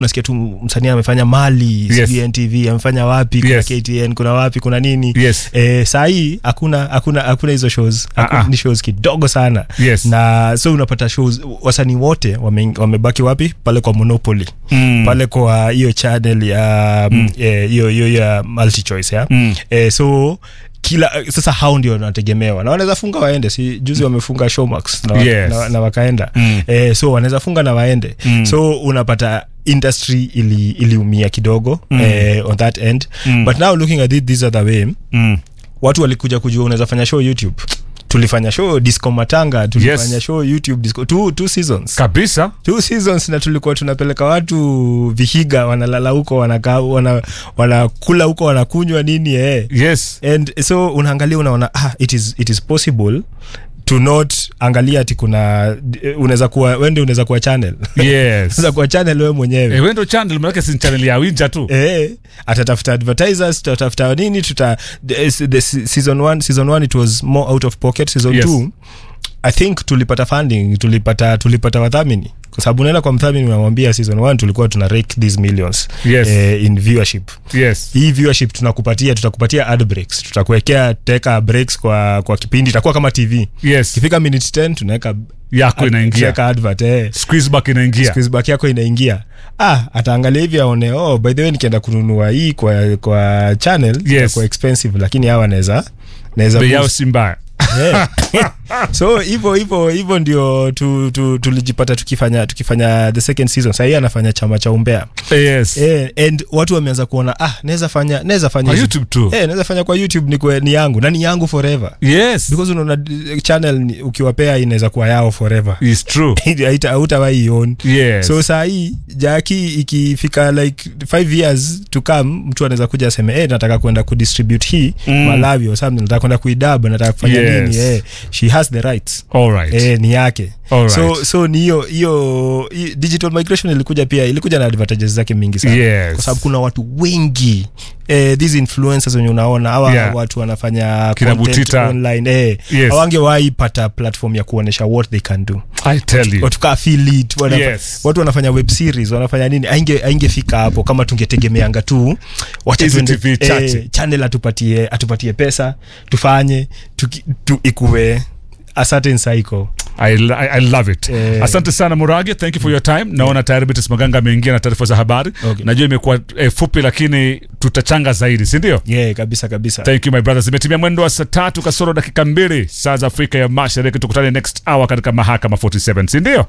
unasikia tu msanii amefanya mali Yes. sijui ntv amefanya wapi kuna Yes. ktn kuna wapi kuna nini Yes. eh, saa hii hakuna hakuna hakuna hizo shows Haku- Ah, ah. ni shows kidogo sana Yes. na so unapata shows wasanii wote wame- wamebaki wapi pale kwa monopoly Mm. pale kwa hiyo channel ya mm. eh, hiyo hiyo ya multichoice ya Mm. eh, so kila sasa hao ndio wanategemewa na wanaweza funga waende si juzi wamefunga showmax na, wa- Yes. na, na wakaenda Mm. eh, so wanaweza funga na waende Mm. so unapata industry ili iliumia kidogo mm. eh, on that end Mm. but now looking at it this other way Mm. watu walikuja kujua unaweza fanya show youtube tulifanya show disco matanga tulifanya Yes. show youtube disco two, two seasons kabisa two seasons na tulikuwa tunapeleka watu vihiga wanalala huko wanakaa wana, wanakula huko wanakunywa nini eh. yes and so unaangalia unaona ah, it is, it is possible to not angalia ati kuna eh, unaweza kuwa wende unaweza kuwa channel yes unaweza kuwa channel wewe mwenyewe Eh, wendo channel manake si channel ya winja tu Eh, atatafuta advertisers tutatafuta nini tuta the, the season one, season one it was more out of pocket season Yes. two i think tulipata funding tulipata tulipata wadhamini kwa sababu unaenda kwa mdhamini unamwambia season one tulikuwa tuna rake these millions Yes. eh, in viewership yes hii viewership tunakupatia tutakupatia ad breaks tutakuwekea teka breaks kwa kwa kipindi itakuwa kama tv yes ikifika minute 10 tunaweka yako inaingia tunaweka advert eh squeeze back inaingia squeeze back yako inaingia ah ataangalia hivi aone oh by the way nikienda kununua hii kwa kwa channel Yes. kwa expensive lakini hawa naweza naweza bei yao boost. si mbaya Eh. so hivyo hivyo hivyo ndio tu, tu, tulijipata tukifanya tukifanya the second season sahii anafanya chama cha umbea yes eh, and watu wameanza kuona ah naweza fanya naweza fanya kwa hizi- youtube tu eh, naweza fanya kwa youtube ni, kwe, ni yangu na ni yangu forever yes because unaona eh, channel ni- ukiwapea inaweza kuwa yao forever is true Haita- hautawahi ion yes so saa hii jaki ikifika like five years to come mtu anaweza kuja aseme hey, nataka kwenda kudistribute hii Mm. mm. malawi or something nataka kwenda kuidab nataka kufanya Yes. nini eh, she has the rights all right Eh, ni yake Alright. so, so ni hiyo hiyo hi- digital migration ilikuja pia ilikuja na advantages zake mingi sana Yes. kwa sababu kuna watu wengi eh, these influencers wenye unaona hawa Yeah. watu wanafanya Kina content Butita. online eh, Yes. hawangewahi pata platform ya kuonyesha what they can do i tell you watu kaa affiliate, wanafa- Yes. watu wanafanya web series wanafanya nini ainge aingefika hapo kama tungetegemeanga tu wacha Hizi tuende- TV chache. eh, channel atupatie atupatie pesa tufanye tuki- tu, ikuwe a certain cycle I, I, I love it Eh. asante sana murage thank you for your time naona tayari bitis maganga ameingia na taarifa za habari Okay. najua imekuwa eh, fupi lakini tutachanga zaidi sindio yeah, kabisa kabisa thank you my brothers imetimia mwendo wa saa tatu kasoro dakika mbili saa za afrika ya mashariki tukutane next hour katika mahakama 47 sindio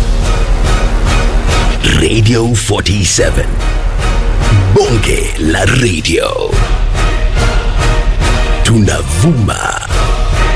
Radio 47. Bonge la radio. Tunavuma